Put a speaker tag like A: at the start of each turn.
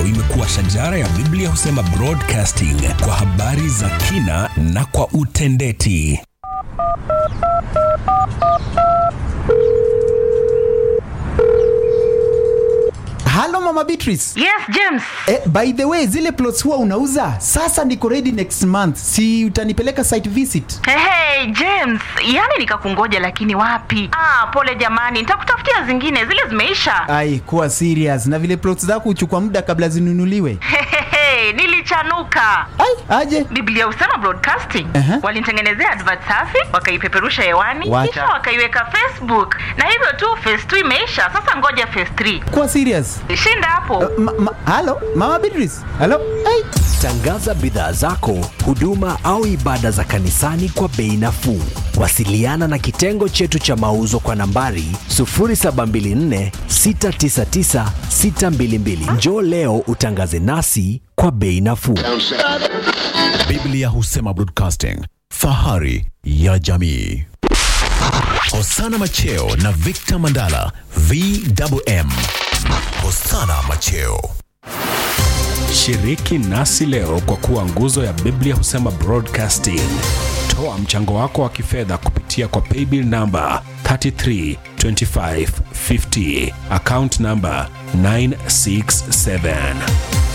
A: imekuwa shajara ya Biblia husema broadcasting kwa habari za kina na kwa utendeti.
B: halo mama beatrice
C: Yes, James.
B: eh, by the way zile plots huwa unauza sasa niko ready next month si utanipeleka site visit
C: Hey, hey, James, yaani nikakungoja lakini wapi? Ah, pole jamani, nitakutafutia zingine, zile zimeisha.
B: ai kuwa serious na vile plots zako huchukua muda kabla zinunuliwe
C: Hehehe, nilichanuka.
B: ai aje
C: Biblia husema broadcasting
B: Aha.
C: walinitengenezea advert safi wakaipeperusha hewani
B: Wacha.
C: kisha wakaiweka Facebook na hivyo tu phase 2 imeisha. Sasa ngoja phase 3
B: kuwa serious
C: shinda hapo.
B: ma, ma, halo mama beatrice halo ai
D: Tangaza bidhaa zako, huduma au ibada za kanisani kwa bei nafuu. Wasiliana na kitengo chetu cha mauzo kwa nambari 0724 699 622. Njoo leo utangaze nasi kwa bei nafuu.
E: Biblia husema broadcasting, fahari ya jamii. Hosana Macheo na Victor Mandala, VMM. Hosana Macheo.
A: Shiriki nasi leo kwa kuwa nguzo ya Biblia husema broadcasting. Toa mchango wako wa kifedha kupitia kwa paybill namba 332550 account namba 967